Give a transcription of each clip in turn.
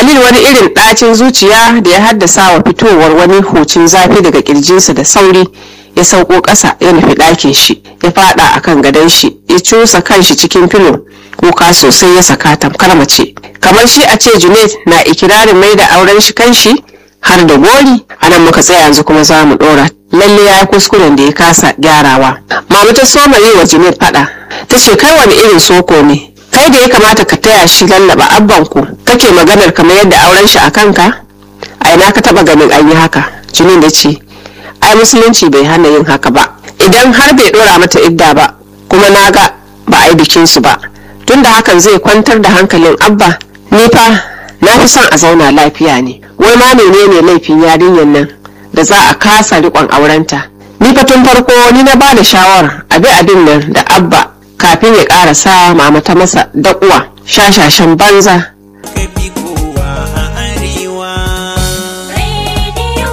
khalil wani irin ɗacin zuciya da ya haddasa wa fitowar wani hucin zafi daga kirjinsa da sauri ya sauko ƙasa ya nufi ɗakin shi ya faɗa akan gadon shi ya cusa kanshi cikin filo kuka sosai ya saka tamkar mace kamar shi a ce junaid na ikirarin mai da auren shi kanshi har da gori a nan muka tsaya yanzu kuma za mu ɗora lalle ya yi kuskuren da ya kasa gyarawa mamu ta soma yi wa junaid faɗa ta ce kai wani irin soko ne kai da ya kamata ka taya shi lallaba abbanku kake maganar kamar yadda auren shi a kanka a ina ka taba ganin an yi haka junaid da ce ai musulunci bai hana yin haka ba idan har bai dora mata idda ba kuma na ga ba a yi bikinsu ba tunda hakan zai kwantar da hankalin abba ni fa na fi son a zauna lafiya ne wai ma menene laifin yarinyar nan da za a kasa riƙon aurenta ni fa tun farko ni na ba da shawara abi abin nan da abba kafin ya ƙara sa mama ta masa daƙuwa shashashen banza kafi kowa a arewa Radio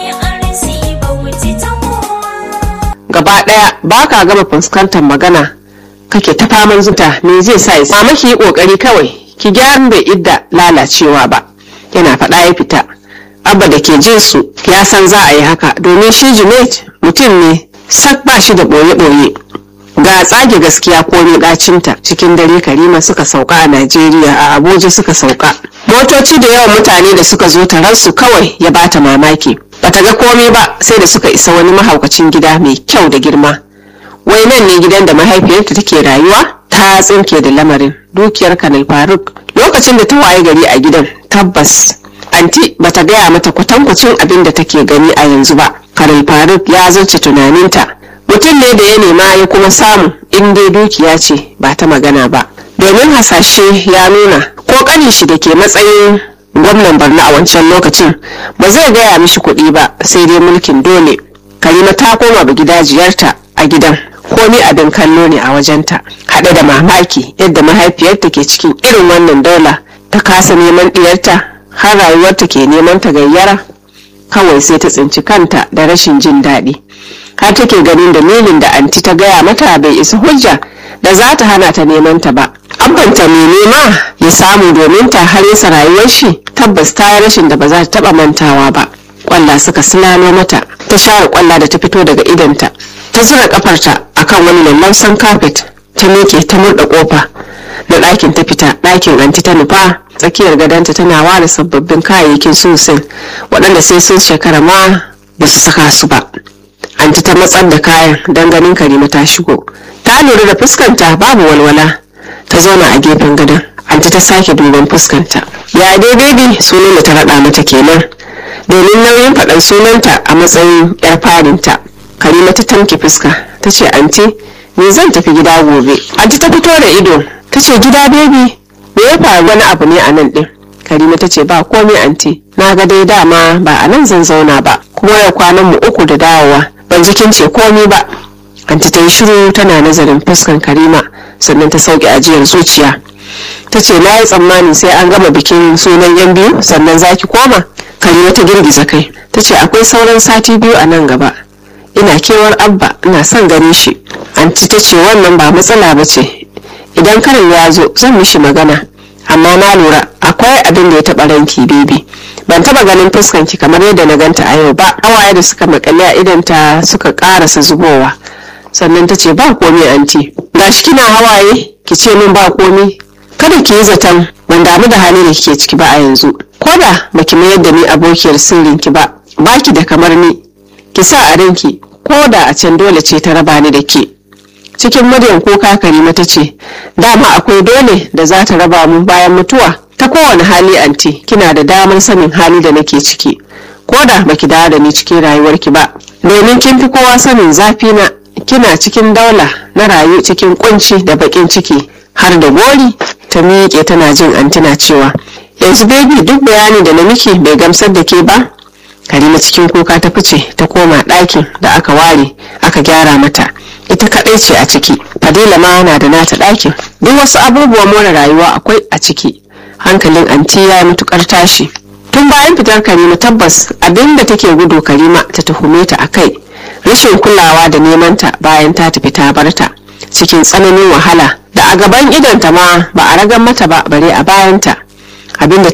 BRC Bauchi ta kowa. gaba ɗaya ba ka gama fuskantar magana kake ta faman zuta me zai sa ya mama ki yi ƙoƙari kawai ki gyara bai idda lalacewa ba yana faɗa ya fita abba da ke jin su ya san za a yi haka domin shi junaid mutum ne sak ba shi da ɓoye-ɓoye ga tsage gaskiya ko ɗacinta cikin dare karima suka sauka a najeriya a abuja suka sauka motoci da yawan mutane da suka zo taransu kawai ya bata mamaki bata ga komai ba sai da suka isa wani mahaukacin gida mai kyau da girma wai nan ne gidan da mahaifiyarta take rayuwa ta tsinke da lamarin dukiyar kanal faruk lokacin da ta waye gari a gidan tabbas anti bata gaya mata kwatankwacin abin da take gani a yanzu ba kanal faruk ya zarce tunaninta mutum ne da ya nema ya kuma samu in dai dukiya ce ba ta magana ba domin hasashe ya nuna ko kanin shi da ke matsayin gwamnan barna a wancan lokacin ba zai gaya mishi kuɗi ba sai dai mulkin dole karima ta koma gidajiyarta a gidan komi abin kallo ne a wajenta haɗe da mamaki yadda mahaifiyarta ke cikin irin wannan daula ta kasa neman ɗiyarta har rayuwarta ke neman ta gayyara kawai sai ta tsinci kanta da rashin jin daɗi har take ganin dalilin da anti ta gaya mata bai isa hujja da za ta hana ta neman ta ba abbanta mai nema ya samu domin ta har yasa rayuwar shi tabbas ta yi rashin da ba za ta taba mantawa ba kwalla suka silalo mata ta share kwalla da ta fito daga idanta ta zura kafarta akan wani lallausan kafet ta miƙe ta murɗa ƙofa na ɗakin ta fita ɗakin anti ta nufa tsakiyar gadonta tana ware sababbin kayayyakin susin waɗanda sai sun shekara ma ba su saka su ba anti ta matsar da kayan don ganin karima ta shigo ta lura da fuskanta babu walwala ta zauna a gefen gadon anti ta sake duban fuskanta ya dai baby sunan da ta raɗa mata kenan domin nauyin faɗan sunanta a matsayin yar farinta karima ta tamke fuska ta ce anti ni zan tafi gida gobe anti ta fito da ido ta ce gida baby me ya faru wani abu ne a nan ɗin karima ta ce ba komai anti na ga dai dama ba a nan zan zauna ba kuma yau kwanan mu uku da dawowa ban ji kin ce komai ba anti ta yi shiru tana nazarin fuskan karima sannan ta sauke ajiyar zuciya ta ce na yi tsammani sai an gama bikin sunan yan biyu sannan za ki koma karima ta girgiza kai ta ce akwai sauran sati biyu a nan gaba ina kewar abba ina son ganin shi anti ta ce wannan ba matsala ba ce idan karin ya zo zan mishi magana amma na lura akwai abin da ya taɓa ranki bebi ban taɓa ganin fuskanki kamar yadda na ganta a yau ba hawaye da suka makale a idanta suka ƙarasa zubowa sannan ta ce ba komai anti gashi kina hawaye ki ce min ba komai kada ki yi zaton ban damu da hali da kike ciki ba a yanzu ko da baki mayar da ni abokiyar sirrinki ba baki da kamar ni ki sa a ranki ko da a can dole ce ta raba ni da ke cikin muryan kuka karima ta ce dama akwai dole da za ta raba mu bayan mutuwa ta kowane hali anti kina da damar sanin hali da nake ciki ko da baki dawo da ni cikin rayuwarki ba domin kin fi kowa sanin zafi na kina cikin daula na rayu cikin kunci da bakin ciki har da gori ta miƙe tana jin antina cewa yanzu baby duk bayani da na miki bai gamsar da ke ba karima cikin kuka ta fice ta koma ɗakin da aka ware aka gyara mata ita kaɗai ce a ciki fadila ma na da nata ɗakin duk wasu abubuwan more rayuwa akwai a ciki hankalin anti ya yi matukar tashi tun bayan fitar karima tabbas abin da take gudu karima ta tuhume ta a kai rashin kulawa da nemanta bayan ta tafi ta barta cikin tsananin wahala da a gaban idonta ma ba a ragan mata ba bare a bayanta abin da ta sani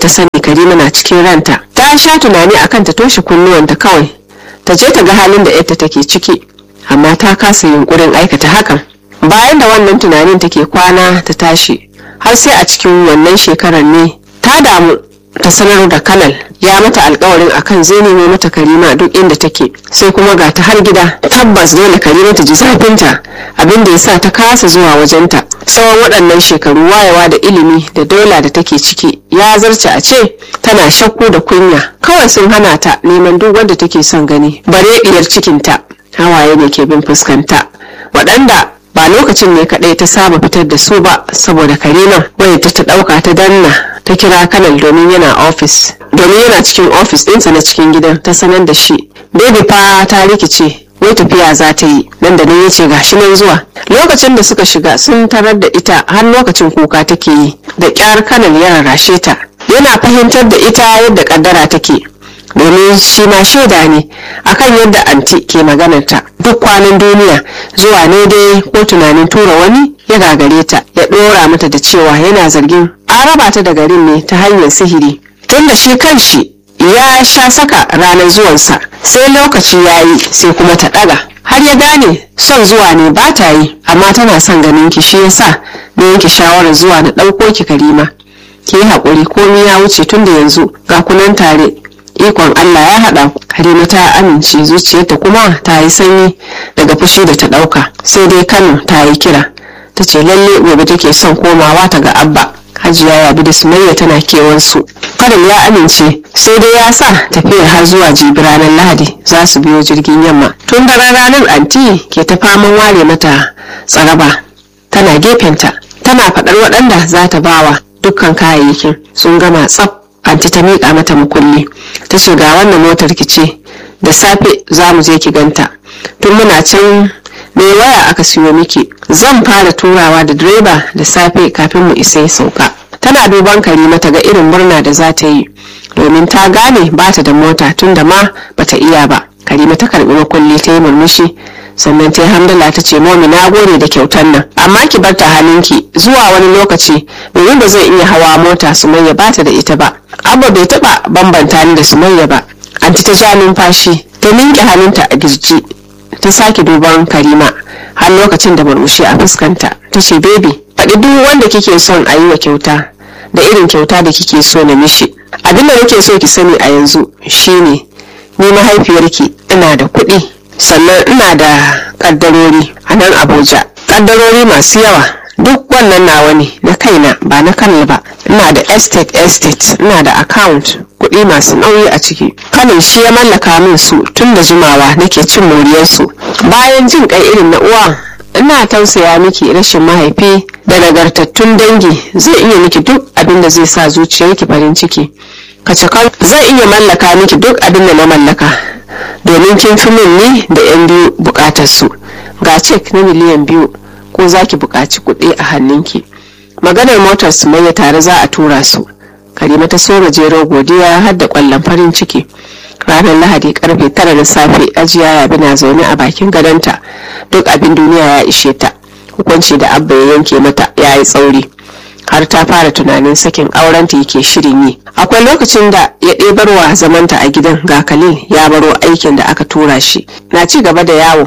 karima na cikin ranta ta sha tunani akan ta toshe kunnuwanta kawai ta je ta ga halin da yarta take ciki amma ta kasa yunkurin aikata hakan bayan da wannan tunanin take kwana ta tashi har sai a cikin wannan shekarar ne ta damu ta sanar da kanal ya mata alkawarin akan zai nemo mata karima duk inda take sai kuma ga ta har gida tabbas dole karima ta ji zafinta abin da ya sa ta kasa zuwa wajenta tsawon waɗannan shekaru wayewa da ilimi da dola da take ciki ya zarce a ce tana shakku da kunya kawai sun hana ta neman duk wanda take son gani bare diyar cikinta hawaye ne ke bin fuskanta waɗanda ba lokacin ne kaɗai ta saba fitar da su ba saboda karima wanda ta ta ɗauka ta danna ta kira kanal domin yana ofis domin yana cikin ofis ɗinsa na cikin gidan ta sanar da shi baby fa ta rikice wai tafiya za ta yi nan da nan ya ce gashi nan zuwa lokacin da suka shiga sun tarar da ita har lokacin kuka take yi da kyar kanal ya rarrashe ta yana fahimtar da ita yadda kaddara take domin shi ma shaida ne akan yadda anti ke maganarta duk kwanan duniya zuwa ne dai ko tunanin tura wani ya gagare ta ya dora mata da cewa yana zargin an raba ta da garin ne ta hanyar sihiri tun da shi kanshi ya sha saka ranar zuwansa sai lokaci ya yi sai kuma ta ɗaga har ya gane son zuwa ne ba ta yi amma tana son ganin ki shi yasa na yanke shawarar zuwa na ɗauko ki karima ki yi haƙuri komi ya wuce tun da yanzu ga kunan tare ikon Allah ya haɗa ku Karima ta amince zuciyarta kuma ta yi sanyi daga fushi da ta ɗauka sai dai Kano ta yi kira ta ce lalle gobe take son komawa ta ga Abba Hajiya Yabi da Sumayya tana kewansu Karim ya amince sai dai ya sa tafiyar har zuwa jibi ranar Lahadi za su biyo jirgin yamma tun daren ranar anti ke ta faman ware mata tsaraba tana gefenta tana faɗar waɗanda za ta bawa dukkan kayayyakin sun gama tsaf anti ta miƙa mata mukulli ta ce ga wannan motar ki ce da safe za mu je ki ganta tun muna can mai waya aka siyo miki zan fara turawa da direba da safe kafin mu isa sauka tana duban karima ta ga irin murna da za ta yi domin ta gane ba ta da mota tun da ma bata iya ba karima ta karbi makulli ta yi murmushi sannan ta yi hamdala ta ce momi na gode da kyautar nan amma ki bar ta halinki zuwa wani lokaci domin ba zai iya hawa mota sumayya ba ta da ita ba abba bai taba bambanta ni da sumayya ba anti ta ja numfashi ta minke hannunta a girji ta sake duban karima har lokacin da murmushi a fuskanta ta ce baby faɗi duk wanda kike son a yi wa kyauta da irin kyauta da kike so na mishi abin da nake so ki sani a yanzu shine ni mahaifiyarki ina da kuɗi sannan ina da ƙaddarori a nan abuja ƙaddarori masu yawa duk wannan nawa ne na kaina ba na kanal ba ina da estate estate ina da account kuɗi masu nauyi a ciki kanin shi ya mallaka min su tun da jimawa nake cin moriyarsu bayan jin kai irin na uwa ina tausaya miki rashin mahaifi da nagartattun dangi zai iya miki duk abin da zai sa zuciyarki farin ciki kacakan zai iya mallaka miki duk abin da na mallaka domin kin fi min ni da yan biyu bukatar su ga cek na miliyan biyu ko za ki buƙaci kuɗi a hannunki maganar motar su mai tare za a tura su karima ta so gajero godiya har da ƙwallon farin ciki ranar lahadi karfe tara na safe ajiya yabi na zaune a bakin gadonta duk abin duniya ya ishe ta hukunci da abba ya yanke mata ya yi tsauri har ta fara tunanin sakin aurenta yake shirin yi akwai lokacin da ya ɗebarwa zamanta a gidan ga khalil ya baro aikin da aka tura shi na ci gaba da yawo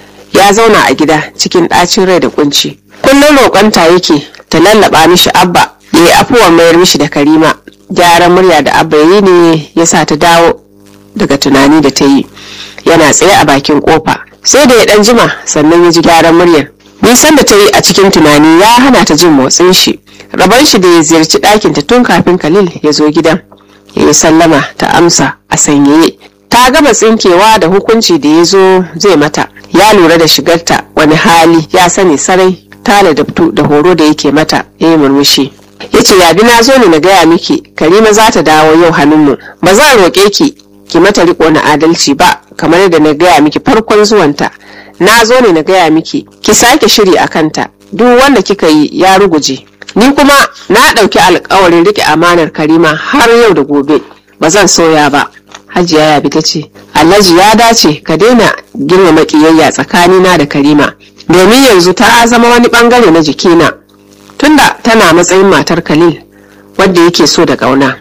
ya zauna a gida cikin ɗacin rai da kunci kullum roƙonta yake ta lallaba mishi abba ya yi afuwan mayar mishi da karima gyaran murya da abba yi ne ya sa ta dawo daga tunani da ta yi yana tsaye a bakin kofa sai da ya dan jima sannan ya ji gyaran muryar nisan da ta yi a cikin tunani ya hana ta jin motsin shi rabon shi da ya ziyarci ɗakin ta tun kafin khalil ya zo gidan ya yi sallama ta amsa a sanyaye ta gama tsinkewa da hukunci da ya zo zai mata ya lura da shigarta wani hali ya sani sarai ta ladabtu da horo da yake mata ya yi murmushi ya ce yabi na zo ne na gaya miki karima za ta dawo yau hannunmu ba zan roƙe ki ki mata riko na adalci ba kamar yadda na gaya miki farkon zuwanta na zo ne na gaya miki ki sake shiri a kanta duk wanda kika yi ya ruguje ni kuma na ɗauki alkawarin riƙe amanar karima har yau da gobe ba zan soya ba hajiya yabi ta ce alhaji ya dace ka daina girmama ƙiyayya tsakanina da karima domin yanzu ta zama wani bangare na jikina tunda tana matsayin matar khalil wadda yake so da ƙauna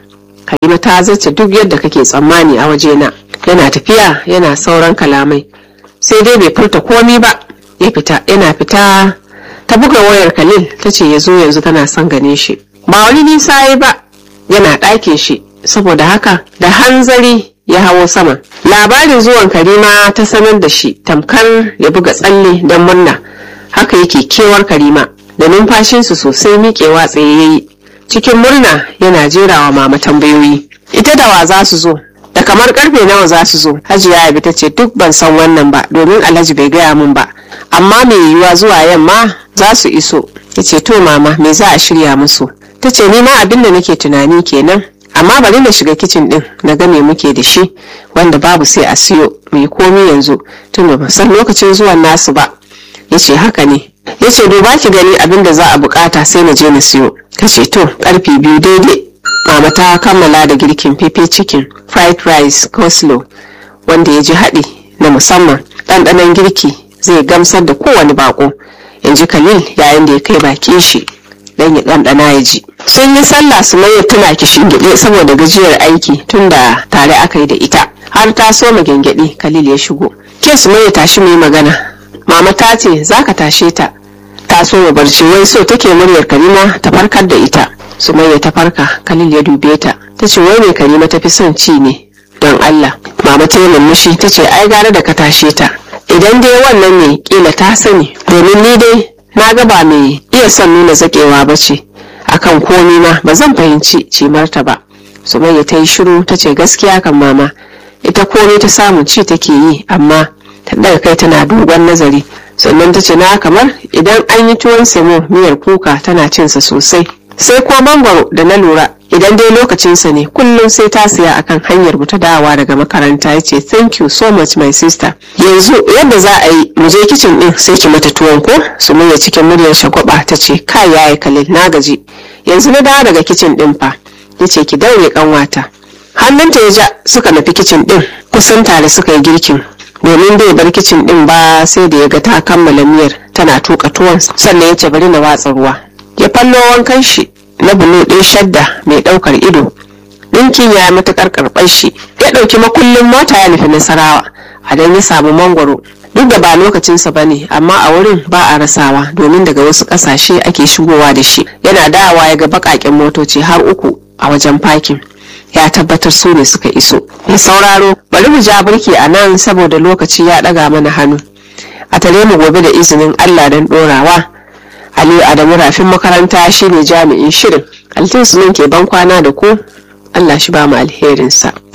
karima ta zace duk yadda kake tsammani a wajena yana tafiya yana sauran kalamai sai dai bai furta komi ba ya fita yana fita ta buga wayar khalil ta ce ya zo yanzu tana son gane shi ba wani nisa ya ba yana ɗakin shi saboda haka da hanzari ya hawo sama labarin zuwan karima ta sanar da shi tamkar ya buga tsalle don murna haka yake kewar karima da numfashinsu sosai miƙewa tsaye ya yi cikin murna yana jerawa mama tambayoyi ita da wa za su zo da kamar karfe nawa za su zo hajiya abi ta ce duk ban san wannan ba domin alhaji bai gaya min ba amma mai yiwuwa zuwa yamma za su iso ya ce to mama me za a shirya musu ta ce ni ma abin da nake tunani kenan amma bari na shiga kicin din na ga me muke da shi wanda babu sai a siyo mai komi yanzu tun da ban san lokacin zuwan nasu ba ya ce haka ne ya ce duba ki gani abin da za a bukata sai na je na siyo ka ce to karfe biyu daidai mama ta kammala da girkin pepe chicken fried rice coleslaw wanda ya ji haɗi na musamman ɗanɗanon girki zai gamsar da kowane bako in ji khalil yayin da ya kai bakin shi dan ya ɗanɗana ya ji sun yi sallah su mai tuna kishin gyaɗe saboda gajiyar aiki tun da tare aka yi da ita har ta soma gyangyaɗe khalil ya shigo ke su mai tashi mu yi magana mama ta ce za ka tashe ta ta soma barci wai so take muryar karima ta farkar da ita sumayya ta farka khalil ya dube ta ta ce wai me karima ta fi son ci ne don allah mama ta yi murmushi ta ce ai gara da ka tashe ta idan dai wannan ne kila ta sani domin ni dai na ga ba mai iya son nuna zakewa ba ce akan komi ma ba zan fahimci cimarta ba sumayya ta yi shiru ta ce gaskiya kan mama ita komai ta samu ci take yi amma ta daga kai tana dogon nazari sannan ta ce na kamar idan an yi tuwon semo miyar kuka tana cinsa sosai sai ko mangwaro da na lura idan dai lokacinsa ne kullum sai ta siya akan hanyar mu ta dawa daga makaranta ya ce thank you so much my sister yanzu yadda za a yi mu je kicin din sai ki mata tuwon ko su muya cikin muryar shagwaba ta ce kai yayi kalil na gaji yanzu na dawo daga kicin din fa ya ce ki daure kanwata hannunta ya ja suka nufi kicin din kusan tare suka yi girkin domin bai bar kicin din ba sai da ya ga ta kammala miyar tana tuka tuwon sannan ya ce bari na watsa ruwa ya fallo wankan shi na bulu ɗin shadda mai ɗaukar ido ɗinkin ya yi matuƙar karɓar shi ya ɗauki makullin mota ya nufi nasarawa a dan ya samu mangwaro duk da ba lokacinsa ba ne amma a wurin ba a rasawa domin daga wasu ƙasashe ake shigowa da shi yana dawa ya ga baƙaƙen motoci har uku a wajen fakin ya tabbatar su ne suka iso mai sauraro bari mu ja birki a nan saboda lokaci ya ɗaga mana hannu a tare mu gobe da izinin allah don ɗorawa aliyu adamu rafin makaranta shine jami'in shirin altin sunan ke ban kwana da ku allah shi ba mu alherinsa